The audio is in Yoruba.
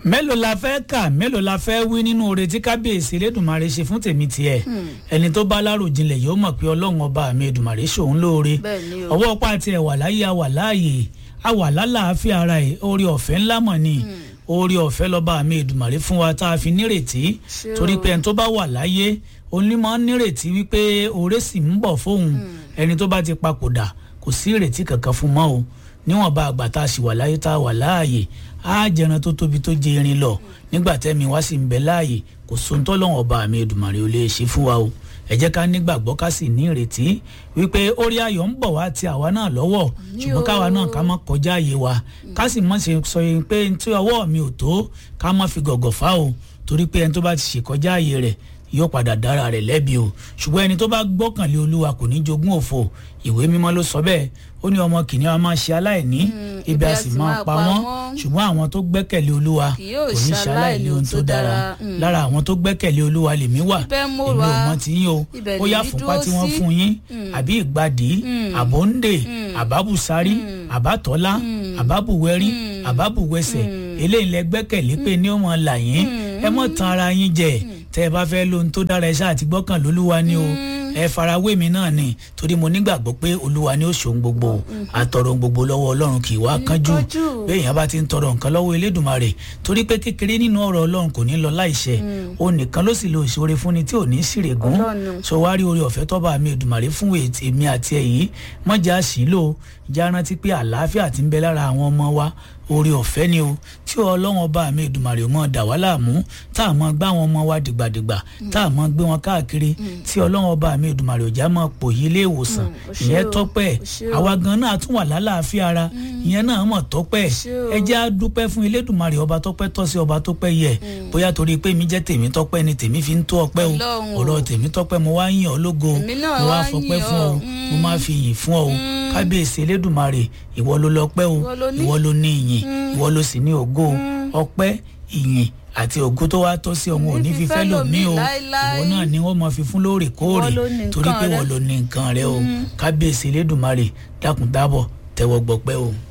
mélòó la fẹ́ kà mélòó la fẹ́ wí nínú oore tí kábíyèsí elédùnmarè ṣe fún tèmi tiẹ̀ ẹni tó bá láròjinlẹ̀ yóò mọ̀ pé ọlọ́run ọba mi èdùnmarè ṣòun lóore Bẹ́ẹ̀ni o. ọwọ́ ọpá tiẹ̀ wà láyé a wà láàyè a wà lálàáfíà ara ẹ̀ oore ọ̀fẹ́ ńlá mọ̀ ni oore ọ̀fẹ́ lọ́ba mi èdùnmarè fún wa tá a fi nírètí Ṣé torí o. pé ẹni tó bá wà láyé onímọ̀ nírètí wípé oore sì ń bọ̀ fóun ẹni tó bá ti papòdà kò sí ìrètí kankan fún mọ́ o níwọ̀nba àgbà tá a sì wà láyé tá a wà láàyè á jẹran tó tóbi tó jẹ irin lọ nígbà tẹ́mi wá sì ń bẹ láàyè kò sóńtọ́ lọ́wọ́n ọba mi Èdùmàrè ò lè ṣe fún wa o ẹ jẹ́ ká nígbàgbọ́ ká sì ní ìrètí wípé orí ayọ̀ ń bọ̀ wá ti àwa náà lọ́wọ́ ṣùgbọ́n káwa náà ká má kọjá àyè wa ká sì má ṣe sọ yín pé tí ọwọ́ mi ò tó ká má fi gọ̀gọ̀ fá o torí pé ẹni tó bá ti ṣèkọjá àyè rẹ̀ yóò padà dára rẹ̀ lẹ́bi o ṣùgbọ́n ẹni tó bá gbọ́kànlé olúwa kò ní jogún òfò ìwé mímọ́ ló sọ bẹ́ẹ̀ ó ní ọmọ kìnìún a máa ṣe aláìní ibi a sì máa pa wọ́n ṣùgbọ́n àwọn tó gbẹ́kẹ̀lé olúwa Kì yóò kò ní ṣe aláìní ohun tó dára lára àwọn tó gbẹ́kẹ̀lé olúwa lèmi wà Ibẹ̀ mo èmi ò wà. mọ ti yín o Ibẹ̀ ó yá lèmi fúnpá dúró tí wọ́n sí. fún yín àbí ìgbàdí àbóǹdè àbábùsárí àbátọ́lá àbábùwẹ́rí àbábùwẹsẹ̀ eléyìí lẹ gbẹ́kẹ̀lé pé ní ó mọ̀ là yín ẹ mọ̀ tan ara yín jẹ tẹ́ ẹ bá fẹ́ lóhun tó dára ẹ ṣáà ti gbọ́kàn lólúwa ni o ẹ farawé mi náà ni torí mo nígbàgbọ́ pé olúwa ni ó ṣòun gbogbo àtọ̀rọ̀ ohun gbogbo lọ́wọ́ ọlọ́run kì í wá kánjú kánjú. béèyàn bá ti ń tọrọ nǹkan lọ́wọ́ elédùnmarè torí pé kékeré nínú ọ̀rọ̀ ọlọ́run kò ní lọ láìṣẹ o nìkan ló sì lo ìṣòro fúnni tí ò ní sírègùn Ọlọ́run. so wá rí oore ọ̀fẹ́ tọ́ba mi èdùmàrè fún èmi àti ẹ̀yìn mọ́jà sílò já rántí pé àlàáfíà ti ń bẹ lára àwọn ọmọ wa oore ọ̀fẹ́ ni o tí ọlọ́run ọba mi èdùmàrè mọ́ dà wá láàmú tá a mọ́ gbá àwọn ọmọ wa dìgbàdìgbà tá a mọ́ gbé wọn káàkiri tí ọlọ́run ọba mi èdùmàrè òjá mọ́ pòyí ilé ìwòsàn ó ṣé ìyẹn o, tọ́pẹ́ ó ṣé o. àwa gan náà tún wà lálàáfíà ara ìyẹn náà mọ̀ tọ́pẹ́ ṣé o. ẹ jẹ́ á dúpẹ́ fún elédùnmarè ọba tọ́pẹ́ tọ́ sí ọba tọ́pẹ́ yẹ bóyá torí pé mi jẹ́ tèmi tọ́pẹ́ ni tèmi fi ń tó ọpẹ́ o Ọlọ́run o. ọ̀rọ̀ tèmi tọ́pẹ́ mo wá yìn ọ́ lógo Èmi náà mo wá wá fọpẹ́ yìn fún ọ ọ́. mo máa fi yìn fún ọ o kábíyèsí elédùnmarè ìwọ ló lọ́pẹ́ o Ìwọ ló ní. ìwọ ló ní ìyìn ìwọ ló sì ní ògo ọpẹ́ ìyìn àti ògo tó wá tọ́ sí ọ̀hún ò ní Ní fi fẹ́ fífẹ́ lòmíì o lòmíì láéláé. ìwọ náà ni wọ́n máa fi fún lóòrèkóòrè Ìwọ ló ní torí nǹkan pé rẹ. wọ́n ló ní nǹkan rẹ o kábíyèsí elédùnmarè dákun dábọ̀ tẹ́wọ́ gbọpẹ́ o.